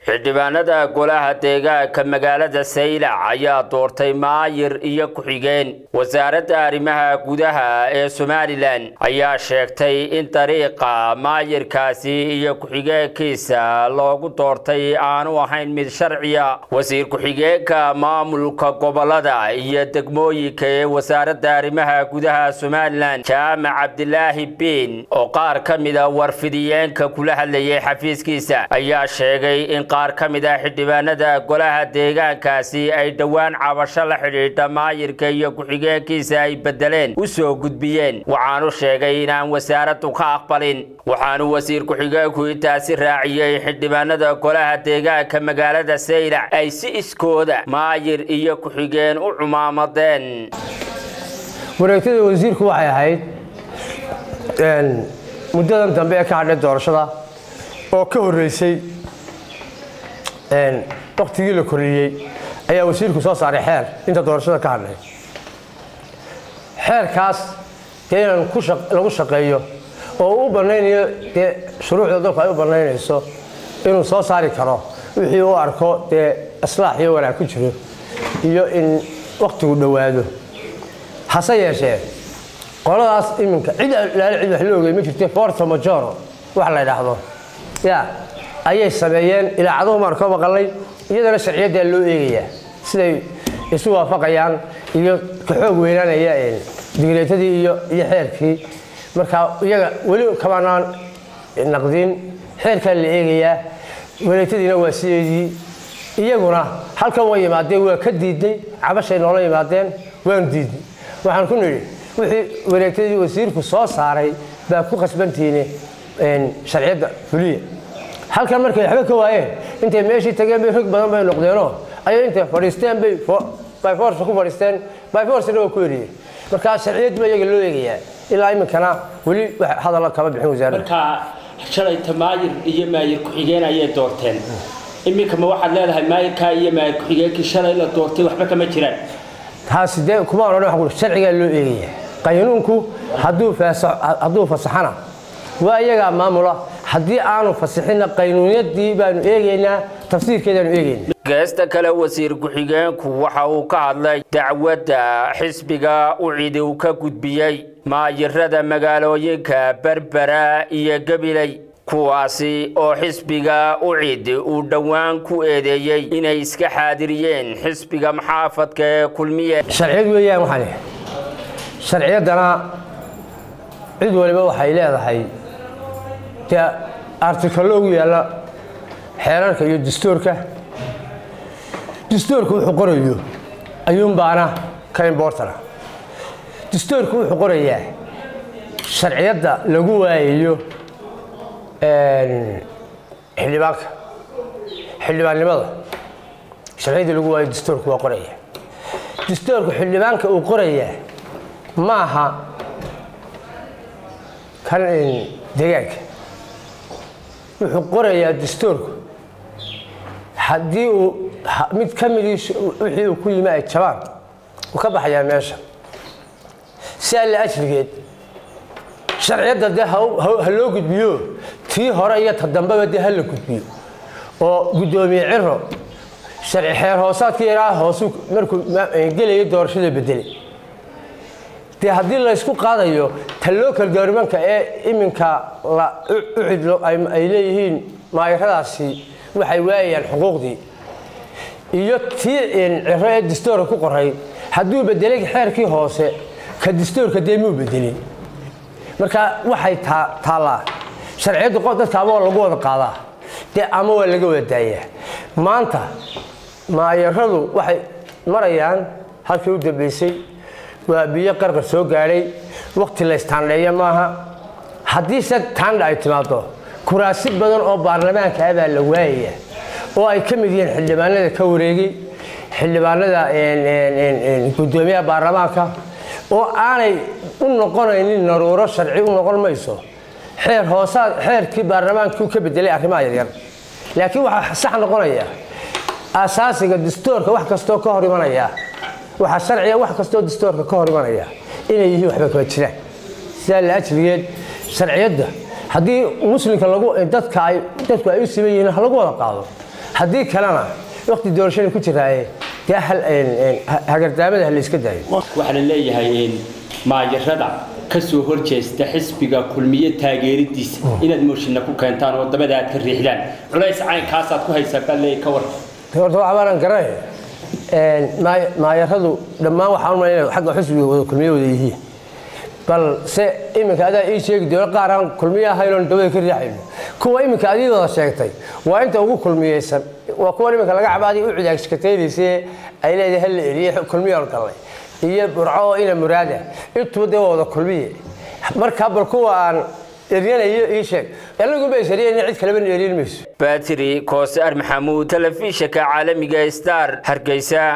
xildhibaanada golaha deegaanka magaalada saylac ayaa doortay maayir iyo ku-xigeen wasaaradda arrimaha gudaha ee somalilan ayaa sheegtay in dariiqa maayirkaasi iyo ku-xigeenkiisa loogu doortay aanu ahayn mid sharciya wasiir ku-xigeenka maamulka gobolada iyo degmooyinka ee wasaaradda arrimaha gudaha somalilan jaamac cabdilaahi biin oo qaar ka mida warfidiyeenka kula hadlayay xafiiskiisa ayaa sheegay in qaar ka mid ah xildhibaanada golaha deegaankaasi ay dhowaan cabasho la xidhiidha maayirka iyo ku-xigeenkiisa ay bedeleen u soo gudbiyeen waxaanu sheegay inaan wasaaraddu ka aqbalin waxaanu wasiir ku-xigeenku intaasi raaciyey xildhibaanada golaha deegaanka magaalada saylac ay si iskooda maayir iyo ku-xigeen u cumaamadeen wareegtada wasiirku waxay ahayd muddadan dambe ee ka hadhay doorashada oo ka horreysay waktigii la koriyey ayaa wasiirku soo saaray xeer inta doorashada ka hadhay xeerkaas dee inaan lagu shaqeeyo oo u banaynayo dee shuruucda dalku ay u banaynayso inuu soo saari karo wixii u arko dee islaax iyo wanaag ku jiro iyo in waktigu dhowaado hase yeeshee qoladaas iminka cid laala cid wax la ogey ma jirte forto majoro wax la ydhaahdo ya ayay sameeyeen ilaacaduhu maan ka maqalnay iyadana sharciyaddaa loo eegayaa siday isu waafaqayaan iyo ka xoog weynaanaya digreetadii iyo iyo xeerkii marka iyaga weli kamaanaan naqdin xeerkaa la eegayaa wareegtadiina waa sideedii iyaguna halkan waa yimaadeen waa ka diidnay cabashay noola yimaadeen waanu diidnay waxaan ku nidhi wixii wareegtadii wasiirku soo saaray baa ku khasbantiine sharciyadda fuliya halkan markay waxba ka waayeen intay meeshii tageen bay rog badan bay noqdeenoo ayay intay fadhiisteen bay byforce ku fadhiisteen byforcena waa ku eriyeen markaa sharciyad baa iyaga loo eegayaa ilaa iminkana weli hadalla kama bixin wasaaradda markaa shalayta maayir iyo maayir ku-xigeen ayay doorteen iminka ma waxaad leedahay maayirkaa iyo maayir ku-xigeenkii shalay la doortay waxba kama jiraan taasi dee kuma odhan waa ku sharcigaa loo eegayaa qaynuunku hadduu fasaxana waa iyagaa maamula haddii aanu fasixinna qaynuunyadii baanu eegaynaa tafsiirkeedaanu eegaynaa geesta kale wasiir ku-xigeenku waxa uu ka hadlay dacwadda xisbiga ucidi uu ka gudbiyey maayirada magaalooyinka berbera iyo gabiley kuwaasi oo xisbiga ucid uu dhowaan ku eedeeyey inay iska xaadiriyeen xisbiga maxaafadka ee kulmiye sharciyad weeyaan waxaan sharciyaddana cid waliba waxay leedahay dee artikalo ugu yaalla xeerarka iyo dastuurka dastuurku wuxuu qorayo ayuunbaana ka imbortana dastuurku wuxuu qorayaa sharciyadda lagu waayayo xildhibaanka xildhibaannimada sharciyadda lagu waayo dastuurku waa qoraya dastuurku xildhibaanka uu qorayaa ma aha kan deegaanka wuxuu qorayaa dastuurku haddii uu mid ka midii wixii uu ku yimi ay jabaan uu ka baxayaa meesha si alle ajrigeed sharciyadda dee ha loo gudbiyo tii hore iyo ta dambeba dee ha la gudbiyo oo guddoomiye ciro sharci xeer hoosaadka yaraa hoosu markuu gelayay doorashada bedelay dee haddii laysku qaadayo ta local governmentka ee iminka ucid ay leeyihiin maayiradaasi waxay waayayaan xuquuqdii iyo tii ciro ee dastuurka ku qoray hadduu bedelay xeerkii hoose ka dastuurka dee muu bedelin marka waxay taallaa sharciyaddu qof dadka ama waa lagu wada qaadaa dee ama waa laga wada daayaa maanta maayaradu waxay marayaan halkii u dambaysay waa biyo qarqar soo gaadhay wakti laystaandheeya maaha haddiise taandha ay timaado kuraasi badan oo baarlamaanka ah baa la waayaya oo ay ka mid yihiin xildhibaanada ka wareegay xildhibaanada guddoomiyaha baarlamaanka oo aanay u noqonaynin naruuro sharci u noqon mayso xeer hoosaad xeerkii baarlamaankii ka bedelay arrimaha yaryar laakiin waxaa sax noqonaya asaasiga dastuurka wax kastoo ka hor imanaya waxaa sharciga wax kastoo dastuurka ka hor imanaya inay yihiin waxba kama jiraan sidaa la ajrigeed sharciyadda haddii muslimka lagu dadka ay dadku ay u siman yihiin ha lagu wada qaado haddii kalena waqti doorashada ku jiraaye dee hagardaamada ha la iska daayo waxaa la leeyahay maayarada ka soo horjeesta xisbiga kulmiye taageeridiisa inaad mooshinna ku keentaan oo dabada aad ka riixdaan culays caynkaasaad ku haysaa baa leeyahay ka war horta waxbaanan garanay maayaradu dhammaan waxaan umalay inay xagga xusbiga wada kulmiye wada yihiin bal se iminka adaa ii sheegi doola qaar aan kulmiye ahaynoon dabada ka riixayno kuwa iminka adii wada sheegtay waa inta ugu kulmiyeysan waa kuwan iminka laga cabaadiy u cidaagskataynayse ay leedahay hal la eriye kulmiyaan gallay iyo burco oo ina muraada intuba dee waa wada kulmiye markaa bal kuwa aan eryanayo ii sheeg anaguba isariyayna cid kaleba eryan mayso batri koosar maxamuud telefishinka caalamiga star hargeysa